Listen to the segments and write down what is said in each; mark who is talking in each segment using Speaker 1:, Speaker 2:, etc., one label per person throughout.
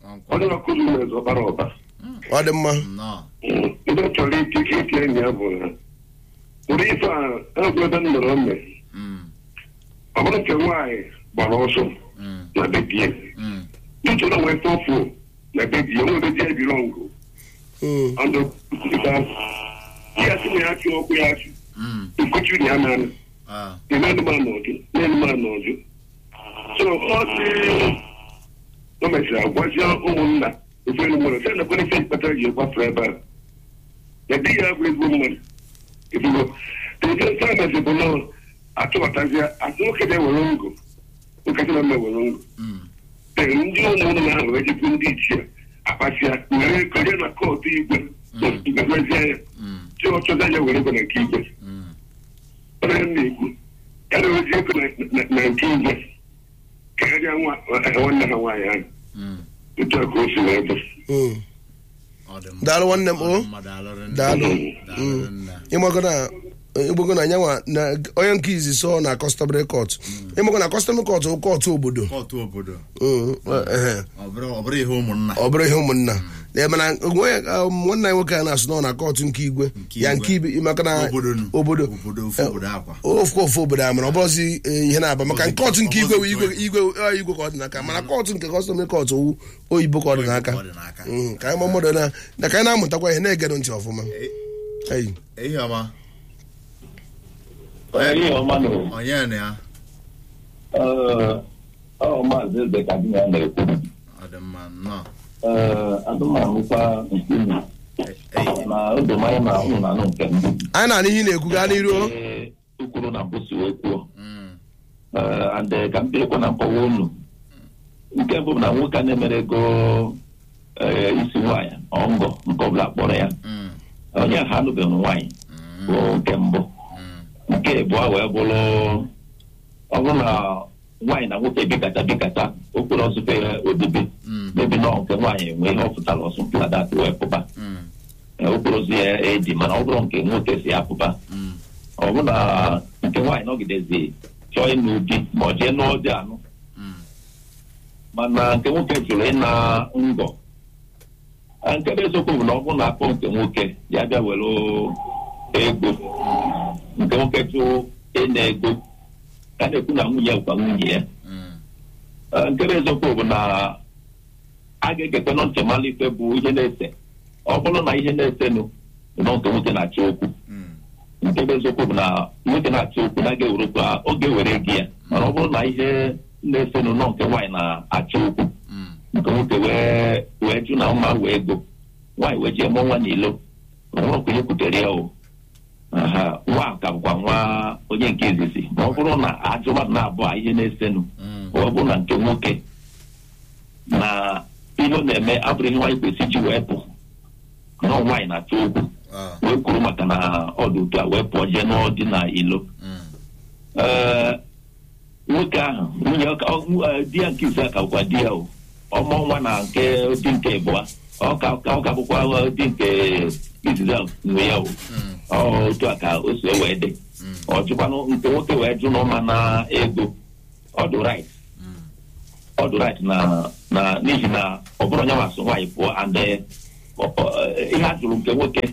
Speaker 1: ọ dịrọ kụzi nwere ọbara ọba
Speaker 2: ọ dị mma
Speaker 3: nnọọ
Speaker 1: ndị chọrọ ike ike ike enyi ya bụ na ụdị ife a egwu ebe m nọrọ mme
Speaker 3: Mm,
Speaker 1: ọ bụrụ nke nwaanyị gbara ọsọ
Speaker 3: mm,
Speaker 1: na bebie
Speaker 3: mm,
Speaker 1: ntụrụ nwee tọfụ na bebie onwe bebie ebiri ọngụ
Speaker 2: Mm,
Speaker 1: ọdụ ya sị na ya chụ ọkụ ya chụ
Speaker 3: mm,
Speaker 1: nkuchi ya na
Speaker 3: ah,
Speaker 1: ime anụmanụ ọjụ na-anụmanụ ọjụ so ọ sị o mesịrị agwazie ụmụnna ofe elu mmadụ sị na kwere ife mkpata ji ekwafu ebe a na di ya bụ ezigbo mmadụ ezigbo nke nke a mesịrị bụ na atụbatazie atụ nwoke na-ewere ngụ nkata na mma ewere ngụ
Speaker 3: mm,
Speaker 1: ee ndị ụmụnna ahụ wee jikwu ndị ichie akpasịa were konye na kọtụ igwe gazie ya
Speaker 3: mm,
Speaker 1: chi ọchọza ya were ego na nke igwe
Speaker 3: mm.
Speaker 1: onye m na-ekwu ya na ozi ego na- na- na nke igwe karịa nwa- nwanne ha nwaanyị ahụ
Speaker 3: Mm,
Speaker 1: otu a ka o si wee bụ
Speaker 2: mm.
Speaker 3: ọ dị mma.
Speaker 2: daalụ nwanne m
Speaker 3: Ọ dị
Speaker 2: o
Speaker 3: mma, daalụ rinne.
Speaker 2: daalụ
Speaker 3: Daalụ rinne.
Speaker 2: ịmago na ịgbago na nyanwa na onye nke izi so na customary court ịmago na customary court bụ kọtụ obodo
Speaker 3: kọtụ obodo
Speaker 2: Mm, ehe.
Speaker 3: ọ bụrụ ọ bụrụ ihe ụmụnna
Speaker 2: ọ bụrụ ihe ụmụnna Ee, mana onwe um, nwanne anyị nwoke a na-asụ nọ na kọtụ nke igwe
Speaker 3: Nke
Speaker 2: ya
Speaker 3: igwe.
Speaker 2: nke ibe maka na
Speaker 3: obodo nụ.
Speaker 2: obodo
Speaker 3: obodo ofu obodo akwa
Speaker 2: ofu ofu obodo a mana ọ bụrụzi eh, ihe na-aba maka
Speaker 3: Ọbụzi-
Speaker 2: kọtụ nke igwe bụ igwe
Speaker 3: ọbụzi
Speaker 2: igwe ọ, igwe ka ọ dị n'aka mana kọtụ nke kọstọmị kọtụ owu oyibo ka ọ dị n'aka
Speaker 3: Ọ dị n'aka.
Speaker 2: Mm, ka anyị ma mmadụ na na ka anyị na-amụtakwa ihe na-egedụ ntị ọfụma Ei.
Speaker 3: ihe ọma
Speaker 4: Ihe ọma nụ.
Speaker 3: onye na ya
Speaker 4: Ee, ọ maazị eze ka di ya na-ekwu.
Speaker 3: ọ dị mma nnọọ
Speaker 4: Ee, adụmanụkwa nke unu.
Speaker 3: Ei,
Speaker 4: na odomanya na ụnụ na anụ nke m.
Speaker 2: anyị na-anụ ihe ị na-ekwu gaa n'iru o.
Speaker 4: Ee, ukwuru na mbụ si wee kwuo.
Speaker 3: mm,
Speaker 4: Ee, and eh, ka m bịakwa na nkọwa unu. Nke mbụ bụ na nwoke a na-emere ego ee, isi nwaanyị ọngọ nke ọbụla kpọrọ ya.
Speaker 3: mm,
Speaker 4: Onye ha anụbeghị nwaanyị
Speaker 3: mm,
Speaker 4: bụ nke mbụ.
Speaker 3: mm,
Speaker 4: nke abụọ wee bụrụ ọ bụrụ na nwaanyị na nwoke bikata bikata okporo ọzụfe odibe
Speaker 3: mm,
Speaker 4: mebi nọ nke nwaanyị nwee ihe ọ pụtara ọsụ pladat wee pụba
Speaker 3: mm,
Speaker 4: Ee, okporo ozi ya edi mana ọ bụrụ nke nwoke si apụba
Speaker 3: mm,
Speaker 4: ọ bụrụ na nke nwaanyị nọgidezi chọọ ịnụ di ma ọ jee nụọ dị anụ
Speaker 3: mm,
Speaker 4: mana nke nwoke jụrụ ịna ngọ Ee, nke bụ eziokwu bụ na ọ bụrụ na akpọ nke nwoke ya bịa were ego nke nwoke jụ ịna ego ka a na-ekwu na nwunye bụkwa nwunye ya
Speaker 3: mm,
Speaker 4: Ee, nke bụ eziokwu bụ na a ga-egekwe nọ ntị mala ife bụ ihe na-ese ọ bụrụ na ihe na-esenụ bụ nọ nke nwoke na-achọ okwu
Speaker 3: mm,
Speaker 4: nke bụ eziokwu bụ na nwoke na-achọ okwu na ga-ewere okwu a, oge were gị ya mana ọ bụrụ na ihe na-esenụ nọ nke nwaanyị na-achọ okwu
Speaker 3: mm,
Speaker 4: nke nwoke wee wee jụ na mma wee ego nwaanyị wee jee mụọ nwa n'ilo ọ bụrụ ka onye kwutere ya o aha nwa ka bụkwa nwa onye nke izizi ma ọ bụrụ na ajụ mmadụ na-abụọ a ihe na-esenụ
Speaker 3: mm,
Speaker 4: ọ bụ na nke nwoke na ihe ọ na-eme abụrụ ihe nwaanyị kwesịrị iji wee pụ na ọ nwaanyị na-achọ okwu
Speaker 3: ah,
Speaker 4: wee kwuru maka na ọdụ otu a wee pụọ jee n'ọdị na ilo
Speaker 3: mm,
Speaker 4: ee nwoke ahụ nwunye ọ ka- ọ- eh, di ya nke ise ka bụkwa di ya o ọmụ nwa na nke di nke abụọ ọ ka ka- ọ ka bụkwa eh, di nke izizi ahụ nwe ya o
Speaker 3: mm,
Speaker 4: ọ otu a ka o si wee dị
Speaker 3: mm,
Speaker 4: ọ jụkwanụ nke nwoke wee jụ n'ọma na ego ọ dị right
Speaker 3: mm,
Speaker 4: ọ dị right na na n'ihi na ọ bụrụ onye masị nwaanyị pụọ and eh, ọ- ọ- eh, ihe a jụrụ nke nwoke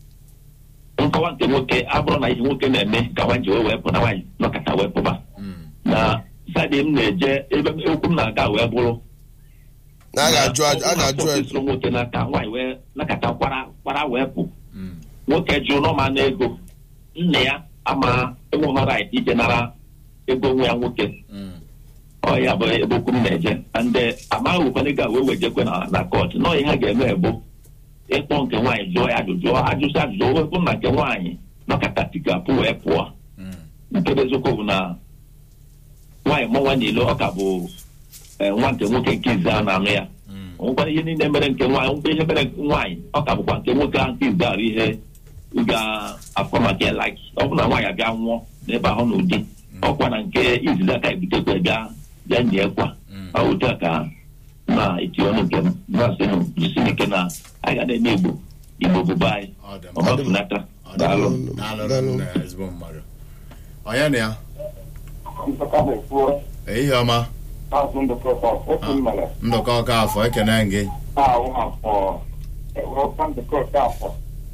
Speaker 4: nkọwa nke nwoke abụrụ na ihe nwoke na-eme ka nwaanyị ji wee wee pụ na nwaanyị nọkọta wee pụba
Speaker 3: mm,
Speaker 4: na sadi m na-eje ebe m- okwu m na-aga wee bụrụ
Speaker 2: na a ga-ajụ
Speaker 4: na
Speaker 2: ajụ- a ga-ajụ
Speaker 4: ọ
Speaker 2: ajụ.
Speaker 4: bụrụ na nwoke n'aka nwaanyị wee nakọta kwara kwara wee pụ
Speaker 3: mm,
Speaker 4: nwoke jụrụ n'ọma na ego nna ya ama enweghị right ije nara ego nwa ya nwoke
Speaker 3: mm,
Speaker 4: ọ ya bụ ebe okwu m na-eje ndị amaghị ụfọdụ ga wee wejekwe na na kọt nọ ihe ha ga-eme bụ ịkpọ nke nwaanyị jụọ ya ajụjụ ajụsị ajụjụ wepụ na nke nwaanyị nọkọta tikapụ wee pụọ
Speaker 3: mm,
Speaker 4: nke bụ eziokwu bụ na nwaanyị mụọ nwa niile ọ ka bụ eh, nwa nke nwoke nke izi a na-anụ ya
Speaker 3: mm,
Speaker 4: onwekwara ihe niile mere nke nwaanyị nwekwa ihe mere nwaanyị ọ ka bụkwa nke nwoke ahụ nke izi arụ ihe ga-afọ maka ya laki ọ bụ na nwaanyị abịa nwụọ n'ebe ahụ n'ụdị ọkwa na nke izizi aka ebutekwa bịa bịa nyekwa
Speaker 3: mm.
Speaker 4: ọ otu a ka na-eti ọnụ nke m na-asịnụ jisi ike na anyị ga na-eme igbo igbo bụba anyị
Speaker 3: ọ dị mma
Speaker 4: ọmafunata
Speaker 3: ọ dị
Speaker 4: daalụ
Speaker 3: mma daalụ rinne ezigbo mmadụ onye na ya ehihie ọma
Speaker 1: azụ ndụkọta otu mmere
Speaker 3: ndụka ọka afọ ekene gị
Speaker 1: ahụ afọ ewepụta ndụkọta afọ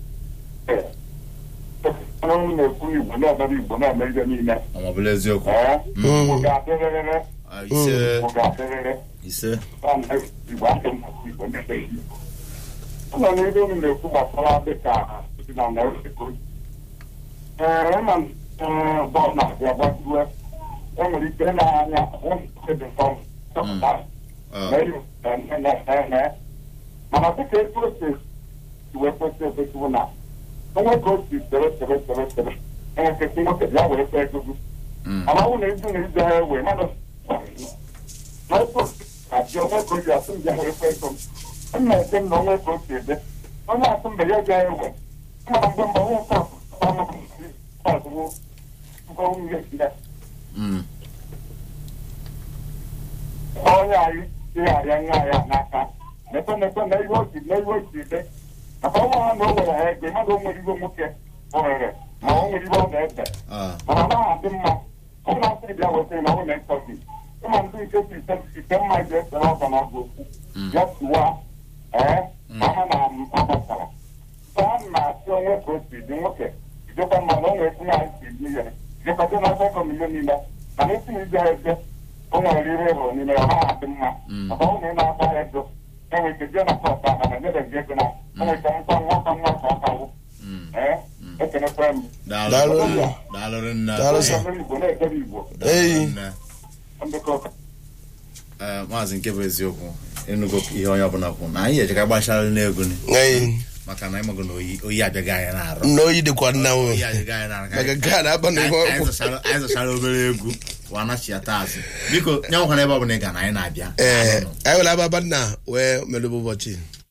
Speaker 1: ọrụ na-ekwu igbo na-emere igbo na-eme ihe niile
Speaker 3: ọmọbụla eziokwu
Speaker 1: ee igbo ga-adịrịrị
Speaker 3: Ah, ise
Speaker 1: igbo ga-adịrịrị
Speaker 3: ise
Speaker 1: igbo adị mmasị igbo na-eme ihe ụlọ n'ebe unu na-ekwu gbasara dịka dị na Mexico ee ma bọọlụ na-abịa gbajuwe e nwere ike na-anya dị chọpụta
Speaker 3: Ah,
Speaker 1: mana dịka etu o si wee kwesị ekwesịwụ na onwe ka o si tere tere tere tere enwekesị nwoke ya wee kpee ego
Speaker 3: mm,
Speaker 1: mana ọ bụ na ezu na ije ha ewe mmadụ na etu adị onwe ka o ji asụ mbe wee kpee ego m na ete m na onwe ka o si ede onye asụ mbe ya ga ewe mana mgbe mgbe onye nke ọzụwo ngwa nwunye ya
Speaker 3: mm,
Speaker 1: onye anyị ịghara nwa ya n'aka mepe mepe na ihe oji na ihe oji ede maka ọnwa ha na o nwere ha ego mmadụ o nwere iwe nwoke ohere ma o nwere iwe ọ na-ede
Speaker 3: ah,
Speaker 1: mana ọ naghị adị mma ọ na-asị bịa weta na ọ na-ekọzi ịma ndị nke si ite ite mma ji esere ọgọ na ọgụ okwu ya tụwa ee ma ha na agbasara taa na-asị onwe ka o si dị nwoke ijekwa mma na o nwere etinye anyị si dị ihe jekọta na ọgọ milion niile mana esi na ije eze o nwere ihe hụrụ n'ime ya ọ naghị adị mma maka ọ na ị na-agba ya ego enwere ike jee na kọta na na-enyere gị ego na enwere ike nkwa nwata nwa ka ọ kawo
Speaker 3: mm.
Speaker 1: ee ekenekwa m
Speaker 3: daalụ
Speaker 2: Daalụ.
Speaker 3: daalụ nne
Speaker 2: Daalụ sir.
Speaker 1: Onye Igbo na-ekere Igbo
Speaker 2: Eyi.
Speaker 3: nne
Speaker 1: ndekọ
Speaker 3: ee maazị nke bụ eziokwu ịnụgo ihe onye ọbụla kwu na anyị ejeka gbachara n'egwu ni
Speaker 2: Ee,
Speaker 3: maka na ịmago na oyi oyi abịaghị anyị na-arụ
Speaker 2: nna oyi dịkwa nna nwe
Speaker 3: oyi adịghị anyị na-arụ ka
Speaker 2: maka
Speaker 3: anyị-
Speaker 2: nke a na-aba na ihe
Speaker 3: anyị
Speaker 2: ọkwụ
Speaker 3: zụchara- anyị zụchara obere egwu wa nachiata azụ biko nye nwekwana ebe ọbụla ị ga na anyị na-abịa
Speaker 2: ee anyị were ababa nna wee merụba ụbọchị